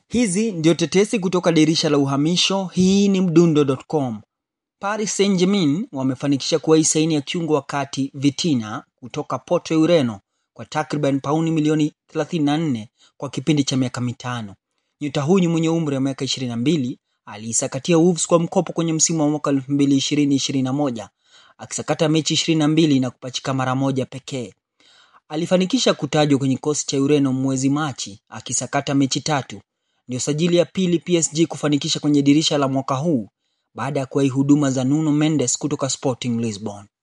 Hizi ndio tetesi kutoka dirisha la uhamisho. Hii ni mdundo.com. Paris Saint-Germain wamefanikisha kuwahi saini ya kiungo wa kati Vitina kutoka Porto ya Ureno kwa takriban pauni milioni 34 kwa kipindi cha miaka mitano. Nyota huyu mwenye umri wa miaka 22 aliisakatia Wolves kwa mkopo kwenye msimu wa mwaka 2020-2021 akisakata mechi 22 na kupachika mara moja pekee. Alifanikisha kutajwa kwenye kikosi cha Ureno mwezi Machi akisakata mechi tatu. Ndio sajili ya pili PSG kufanikisha kwenye dirisha la mwaka huu baada ya kuwahi huduma za Nuno Mendes kutoka Sporting Lisbon.